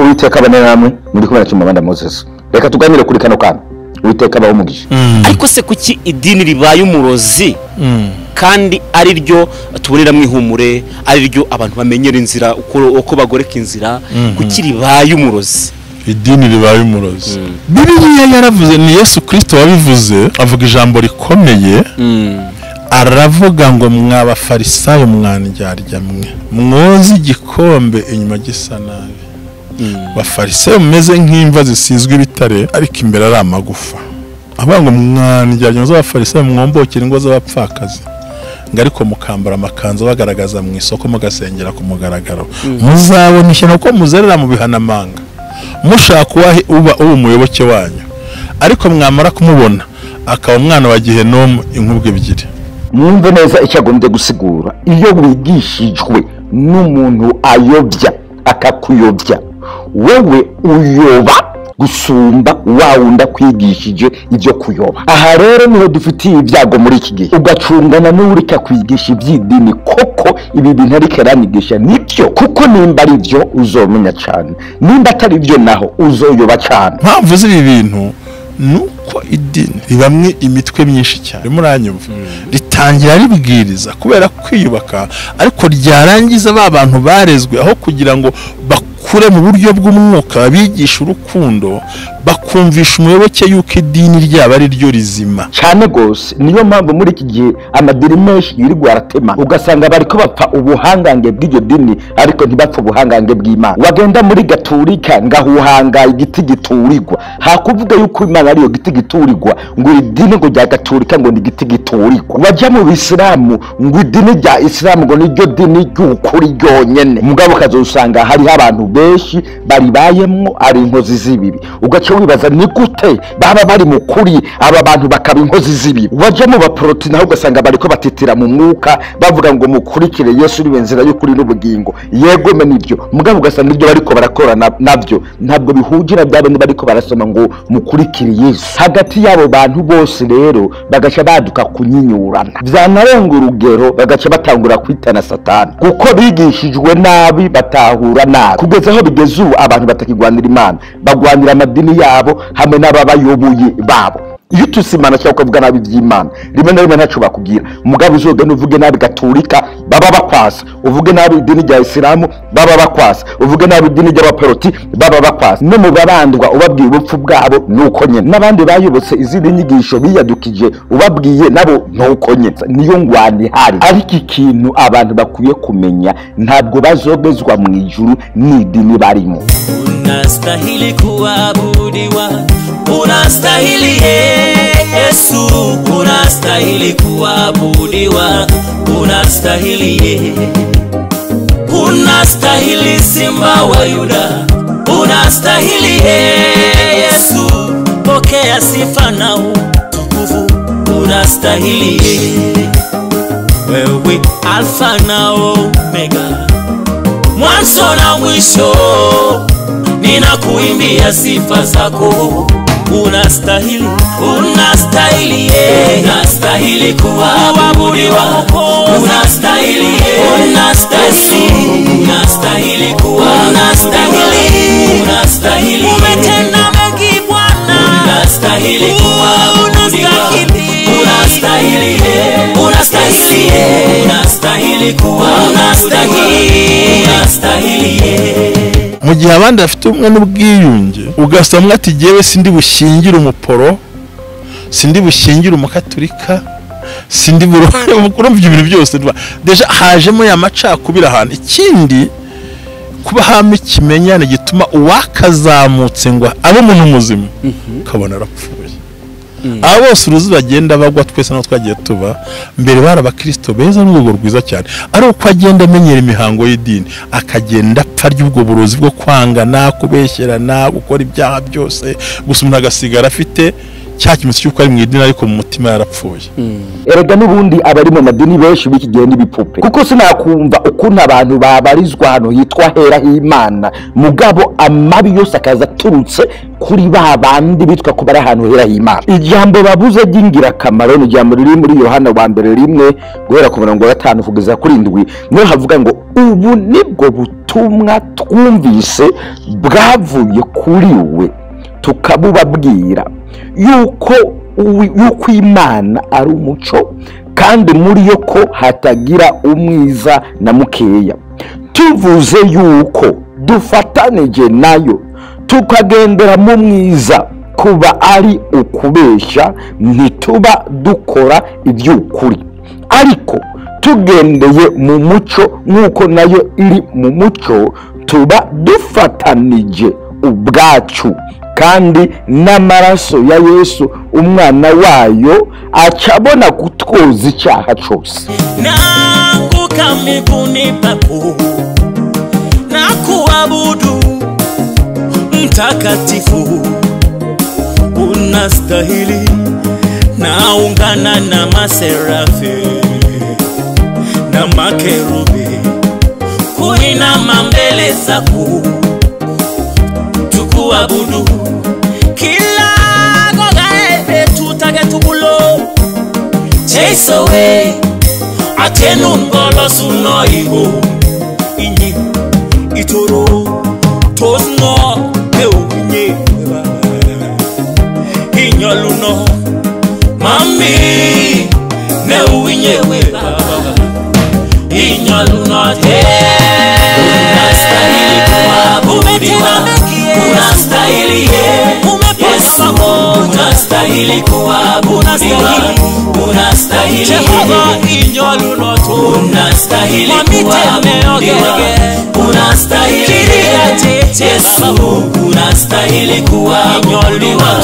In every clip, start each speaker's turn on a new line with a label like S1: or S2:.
S1: uwiteka abane namwe muri kumwe na cyumabanda moses reka tuganire kuri kano kana uwiteka abaho umugisha
S2: ariko se kuki idini ribaye umurozi kandi ari ryo tuboneramo ihumure ari ryo abantu bamenyera inzira uko uko bagoreka inzira kuki ribaye umurozi
S3: idini ribaye umurozi biriya yaravuze ni yesu kirisito wabivuze avuga ijambo rikomeye aravuga ngo mwabafarisayo mwandyarya mwe mwoze igikombe inyuma gisa nabi bafarisayo mumeze nk'imva zisizwe ibitare ariko imbere ari amagufa avuga ngo mwandyarya muzabafarisayo mwombokera ingo z'abapfakazi ngo ariko mukambara amakanzu bagaragaza mu isoko mugasengera ku mugaragaro muzabona ishyano ko muzerera mu bihanamanga mushaka uwahe uba uba umuyoboke wanyu ariko mwamara kumubona akaba umwana wa gihenomu inkubwe ebyiri
S1: mwumve neza icyo agombye gusigura iyo wigishijwe n'umuntu ayobya akakuyobya wowe uyoba gusumba wa wundi akwigishije ibyo kuyoba aha rero niho dufitiye ibyago muri iki gihe ugacungana n'urika kwigisha iby'idini koko ibi bintu ariko aranigisha nibyo kuko nimba ari byo uzomenya cyane nimba atari byo naho uzoyoba cyane
S3: mpamvu z'ibi bintu ni uko idini ribamwe imitwe myinshi cyane muranyumva ritangira ribwiriza kubera kwiyubaka ariko ryarangiza ba bantu barezwe aho kugira ngo bakure mu buryo bw'umwuka bigisha urukundo bakumvisha umuyoboke yuko idini ryabo ari ryo rizima
S1: cyane rwose niyo mpamvu muri iki gihe amadini menshi yirirwa aratema ugasanga bari ko bapfa ubuhangange bw'iryo dini ariko ntibapfa ubuhangange bw'imana wagenda muri gaturika ngahuhanga igiti giturirwa hakuvuga yuko imana ariyo giti giturirwa ngo iri dini ngo rya gaturika ngo ni igiti giturirwa wajya mu bisilamu ngo idini rya isilamu ngo niryo dini ry'ukuri ryonyine mugabo ukazasanga hariho abantu benshi baribayemwo ari inkozi z'ibibi ugaca wibaza ni gute baba bari mu kuri aba bantu bakaba inkozi z'ibibi wajya mu baporoti naho ugasanga bari ko batitira mu mwuka bavuga ngo mukurikire yesu uriwe nzira y'ukuri n'ubugingo yego me nibyo mugabo ugasanga ibyo bariko barakora na- nabyo ntabwo bihugirana bya bindi bariko barasoma ngo mukurikire yesu hagati y'abo bantu bose rero bagaca baduka kunyinyurana byanarenga urugero bagaca batangura kwitana satani kuko bigishijwe nabi batahura nabi kugeza aho bigeze ubu abantu batakirwanira imana bagwanira amadini yabo hamwe n'ababayoboye babo iyo ututse imana cyangwa ukavuga nabi iby'imana rimwe na rimwe ntacyo bakubwira umugabo uzogana uvuge nabi gaturika baba bakwasa uvuge nabi idini rya isilamu baba bakwasa uvuge nabi idini ry'abaporoti baba bakwasa no mu babandwa ubabwiye ubupfu bwabo ni uko nyine n'abandi bayobotse izindi nyigisho biyadukije ubabwiye nabo ni uko nyine niyo ngwani ihari ariko ikintu abantu bakwiye kumenya ntabwo bazogezwa mu ijuru n'idini barimo
S4: Unastahili kuabudiwa, unastahili Yesu, unastahili kuabudiwa, unastahili yeye. Unastahili simba wa Yuda, unastahili Yesu, pokea sifa na utukufu, unastahili yeye. Wewe Alfa na Omega, mwanzo na mwisho, ninakuimbia sifa zako. Unastahili, unastahili, yeah. unastahili kuabudiwa, unastahili, yeah. unastahili, unastahili kuwa, unastahili, unastahili, umetenda mengi Bwana, unastahili kuabudiwa, unastahili, yeah. unastahili, yeah. unastahili kuwa, unastahili, unastahili, yeah.
S3: mu gihe abandi bafite ubumwe n'ubwiyunge ugasanga ati jyewe sindi bushyingire umuporo sindi bushyingire umukaturika sindi buruhare urumva ibyo bintu byose ntiba- deja hajemo ya macakubiri ahantu ikindi kuba hamo ikimenyane gituma uwakazamutse ngo abe umuntu muzima ukabona arapfuye aba bose uruzi bagenda bagwa twese n'aho twagiye tuba mbere bari abakirisito beza n'urwego rwiza cyane ari uko agenda amenyera imihango y'idini akagenda apfa ry'ubwo burozi bwo kwangana kubeshyerana gukora ibyaha byose gusa umuntu agasigara afite cya kimenyetso cy'uko ari mu idini ariko mu mutima yarapfuye
S1: erega n'ubundi abari mu madini benshi b'iki gihe n'ibipupe kuko sinakumva ukuntu abantu babarizwa ahantu hitwa hera h'imana mugabo amabi yose akaza aturutse kuri ba bandi bitwa ko bari ahantu hera h'imana ijambo babuze ry'ingirakamaro ni ijambo riri muri yohana wa mbere rimwe guhera ku murongo wa gatanu kugeza kuri ndwi niho havuga ngo ubu nibwo butumwa twumvise bwavuye kuri we tukabubabwira yuko uwi- yuko imana ari umuco kandi muri yo ko hatagira umwiza na mukeya tuvuze yuko dufatanije nayo tukagendera mu mwiza kuba ari ukubeshya ntituba dukora iby'ukuri ariko tugendeye mu muco nk'uko nayo iri mu muco tuba dufatanije ubwacu kandi n'amaraso ya yesu umwana wayo acabona kutwoza icyaha cyose
S4: naanguka miguuni pako na kuabudu mtakatifu unastahili naungana na maserafi na makerubi kuinama mbele zako tukuabudu kila gogaebe tutage tukulo chase away atenu ngolo suno ibo inye itoro tosno eunye inyoluno mami ne uinye we baba inyoluno te unastahili kuabudiwa unastahili ye Yesu unastahili kuabudiwa unastahili Jehova inyoluno tu unastahili kuabudiwa unastahili Yesu unastahili kuabudiwa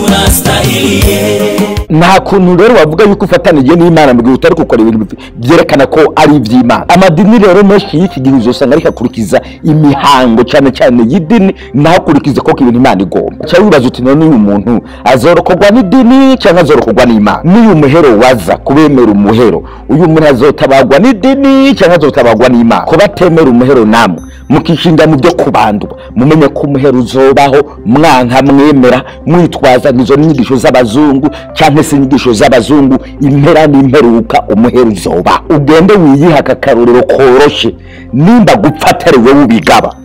S4: unastahili ye
S1: nta kuntu rero wavuga yuko ufatanije n'imana mu gihe utari gukora ibintu bif- byerekana ko ari iby'imana amadini rero menshi y'iki gihe uzasanga ariko akurikiza imihango cyane cyane y'idini ntakurikize koko ibintu imana igomba cyangwa wibaza uti none uyu muntu azorokorwa n'idini cyangwa azorokorwa n'imana n'iyo umuhero waza kubemera umuhero uyu muntu azotabagwa n'idini cyangwa azotabagwa n'imana ko batemera umuhero namwe mukishinga mu byo kubandwa mumenye ko umuhero uzobaho mwanka mwemera mwitwaza izo nyigisho z'abazungu cyangwa se inyigisho z'abazungu impera n'imperuka umuhero uzoba ugende wiyiha aka karorero koroshye nimba gupfa atari wowe ubigaba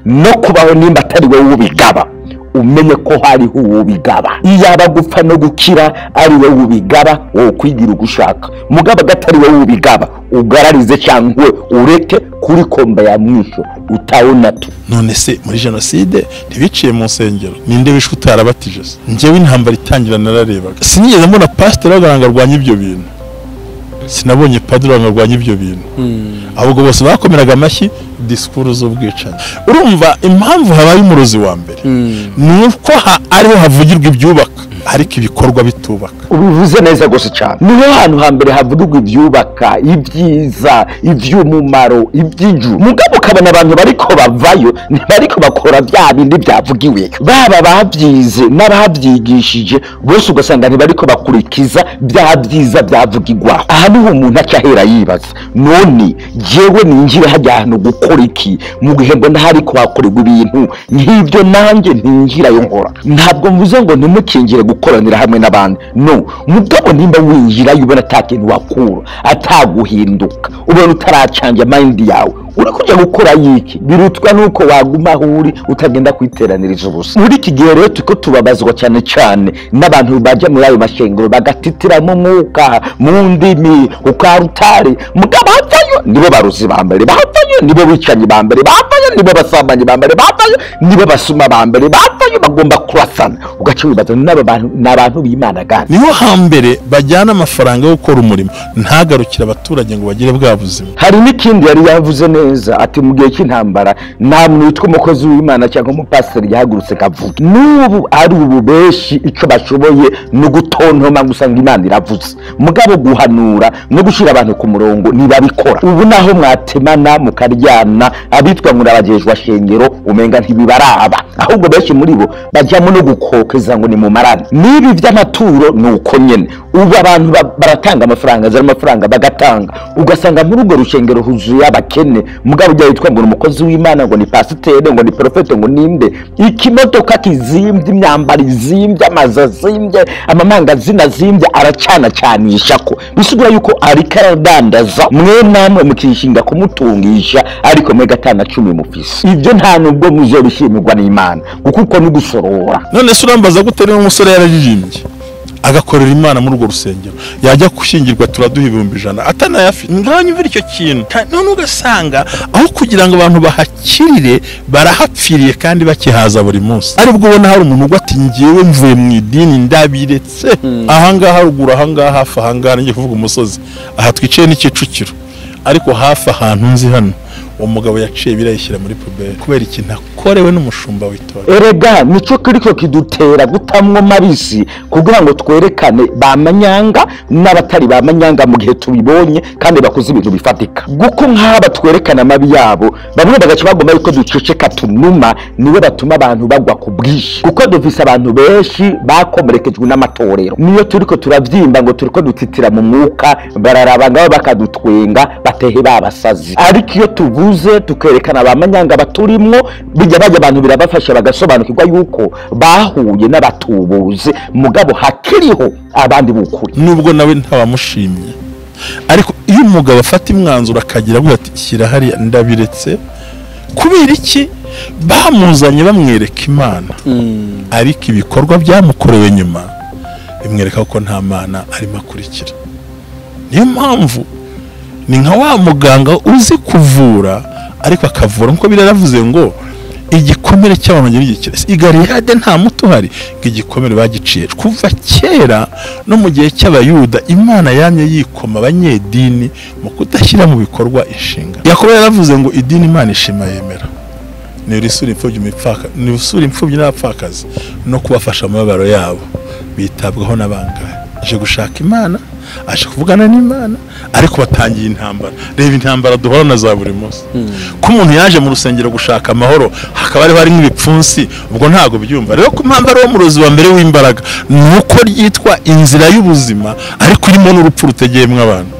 S1: no kubaho nimba atari wowe ubigaba umenye ko hariho uwubigaba iyaba gupfa no gukira ari wowe ubigaba wowe kwigira ugushaka mugabo agatari wowe ubigaba ugararize cyangwa ureke kuri komba ya mwisho utawona tu
S3: none se muri jenoside ntibiciye mu nsengero ninde wishwe utarabatije se njyewe intambara itangira nararebaga sinigeze mbona pasiteri avuga ngo arwanye ibyo bintu sinabonye padiri avuga ngo arwanye ibyo bintu ahubwo bose bakomeraga amashyi disikuru z'ubwicanyi urumva impamvu habaye umurozi wa mbere ni uko ha- ariho havugirwa ibyubaka ariko ibikorwa bitubaka
S1: ubivuze neza gusa cyane niho hantu hambere havugirwa ibyubaka ibyiza iby'umumaro iby'inju mugabo ukabona abantu bariko bavayo ntibariko bakora bya bindi byavugiweyo baba babyize n'ababyigishije bose ugasanga ntibariko bakurikiza bya byiza byavugirwaho aha niho umuntu acyahera yibaza none jewe ninjire hajya ahantu gukora iki mu gihe ngo ndahari kuhakorerwa ibintu nk'ibyo nanjye ntinjirayo nkora ntabwo mvuze ngo ntimukingire gukoranira hamwe n'abandi no mugabo nimba winjirayo ubona ata kintu wakura ataguhinduka ubona utaracanja mayindi yawe uri kujya gukora yiki birutwa n'uko waguma aho uri utagenda kwiteraniriza ubusa muri iki gihe rero turiko tubabazwa cyane cyane n'abantu bajya muri ayo mashengero bagatitiramo umwuka mu ndimi ukarutari mugabo havayo nibo baruzi ba mbere bavayo nibo bicanyi ba mbere bavayo nibo basambanyi ba mbere bavayo nibo basuma ba mbere bavayo bagomba kurasana ugaca wibaza n'aba bantu ni abantu b'imana gani
S3: niho hambere bajyana amafaranga yo gukora umurimo ntagarukire abaturage ngo bagire bwa buzima
S1: hari n'ikindi yari yavuze neza ati mu gihe cy'intambara nta muntu witwa umukozi w'imana cyangwa umupasiteri yahagurutse kavuga n'ubu ari ubu benshi icyo bashoboye ni ugutontoma gusa ngo imana iravuze mugabo guhanura no gushyira abantu ku murongo ntibabikora ubu naho mwatemana mukaryana abitwa murabagejwa shengero umenga ntibibaraba ahubwo benshi muri bo bajyamo no gukokeza ngo ni mu marani n'ibi by'amaturo ni uko nyine ubu abantu ba- baratanga amafaranga azana amafaranga bagatanga ugasanga muri urwo rushengero huzuye abakene mugabo ujya witwa ngo ni umukozi w'imana ngo ni pasiteri ngo ni porofete ngo ninde ikimodoka kizimbye imyambaro izimbye amazu azimbye amamangazina azimbye aracanacanisha ko bisigura yuko ariko aradandaza mwe namwe mukishinga kumutungisha ariko mwe gatana cumi mufise ibyo nta nubwo muzorishimirwa n'imana kuko uko ni gusorora
S3: none se urambaza gute niba umusore yararirimbye agakorera imana muri urwo rusengero yajya gushyingirwa turaduha ibihumbi ijana atanayafite ngaho umva icyo kintu Ta- none ugasanga aho kugira ngo abantu bahakirire barahapfiriye kandi bakihaza buri munsi aribwo ubona hari umuntu ugwa ati ngewe mvuye mu idini ndabiretse ahangaha ruguru ahangaha hafi ahangaha ngiye kuvuga umusozi aha twicaye ni kicukiro ariko hafi ahantu nzi hano uwo mugabo yaciye birayishyira muri puberi kubera ikintu akorewe n'umushumba w'itora
S1: erega nicyo kiriko kidutera gutamwa mabisi kugira ngo twerekane ba manyanga n'abatari ba manyanga mu gihe tubibonye kandi bakoze ibintu bifatika guko nk'aba twerekana amabi yabo bamwe bagaca bagomba yuko duceceka tunuma niwe batuma abantu bagwa ku bwinshi kuko dufise abantu benshi bakomerekejwe n'amatorero niyo turiko turabyimba ngo turiko dutitira mu mwuka bararaba ngabo bakadutwenga batehe babasazi ariko iyo tuvuze tukerekana ba manyanga baturimwo bijya bajya abantu birabafasha bagasobanukirwa yuko bahuye n'abatubuzi mugabo hakiriho abandi b'ukuri
S3: nubwo nawe ntawamushimye ariko iyo umugabo afata imwanzuro akagira avuga ati shyira hariya ndabiretse kubera iki bamuzanye bamwereka imana ariko ibikorwa byamukorewe nyuma bimwereka ko nta mana arimo akurikira niyo mpamvu ni nka wa muganga uzi kuvura ariko akavura nk'uko biraravuze ngo igikomere cy'abantu bagira igikira Si igalihade nta muti uhari ngo igikomere bagiciye kuva kera no mu gihe cy'abayuda imana yamye yikoma abanyedini mu kudashyira mu bikorwa inshingano yakobo yaravuze ngo idini imana ishima yemera ni urisura imfubyi umupfaka ni usura imfubyi n'abapfakazi no kubafasha mu mababaro yabo bitabwaho n'abangahe aje gushaka imana aje kuvugana n'imana ariko batangiye intambara reba intambara duhora na za buri munsi ko umuntu yaje mu rusengero gushaka amahoro hakaba hariho harimo ibipfunsi ubwo ntabwo byumva rero ko impamvu ari wo murozi wa mbere w'imbaraga ni uko ryitwa inzira y'ubuzima ariko irimo n'urupfu rutegeyemo abantu